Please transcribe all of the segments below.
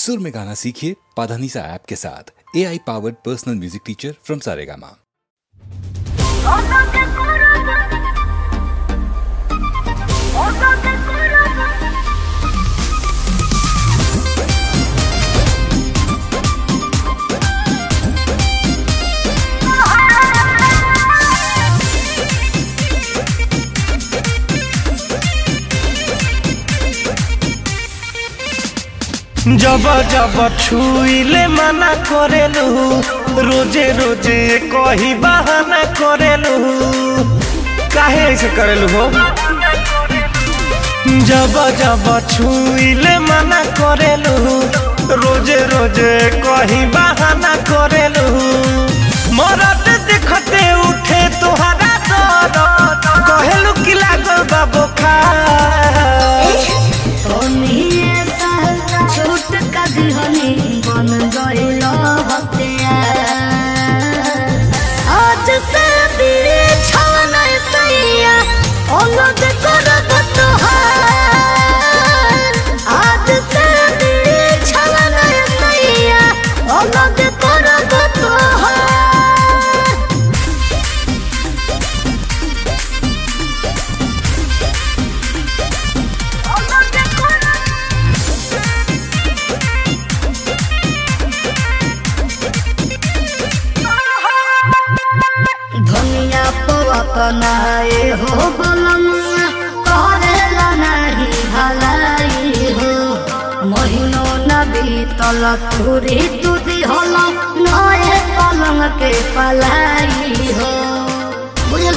सुर में गाना सीखिए पाधानीसा ऐप के साथ A I powered personal music teacher from Saregama जब जब छुइले मना करेलू रोजे रोजे कही बहाना करेलू काहे ऐसे करेलू हो जब जब छुइले मना करेलू रोजे रोजे कही बहाना करेलू मरद देखते उठे तुहरा दरद कहेलू कि लागल बा बुखार छोट कदहनी बन गइल आज से दिए छवन सैया अलग करब तोहार आज से दिए छवन सैया अलग करब तोहार धनिया पवतनाए हो बलमुआ करेला नाही भलाई हो महीनो न बीतल तुरी तुदी हल नए पलंग के पलाई हो बुझल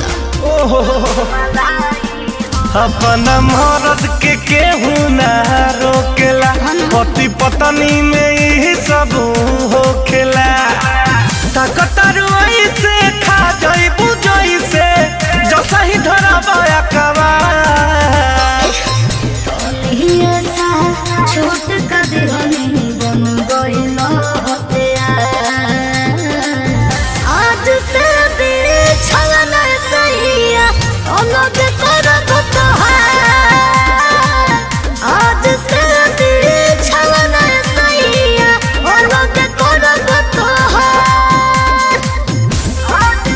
अपन मरद के केहू ना रोकेला पति पत्नी में यही सब होखेला ताकतारू ऐसे खा जइबू जइसे जैसा ही धरबा कबा ये सा छोट कदहनी बन गइल आज से दिए छलन सैया अलग करब तोहार आज से दिए छलन सैया अलग करब तोहार आज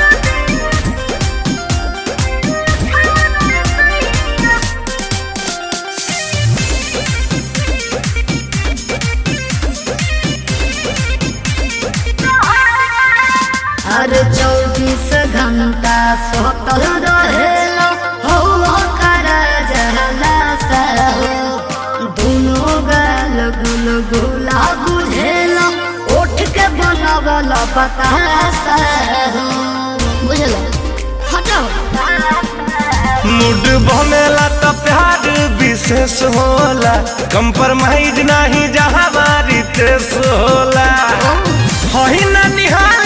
हर चौबीस घंटा सोतल रहेला हो कर जहला सहो दुनो गल गुल गुला बुझेला उठ के बनवल पता सहो बुझल हटाओ मूड बनेला तो प्यार विशेष होला कंप्रोमाइज नहीं जहाँ बारी तेस होला हही ना निहार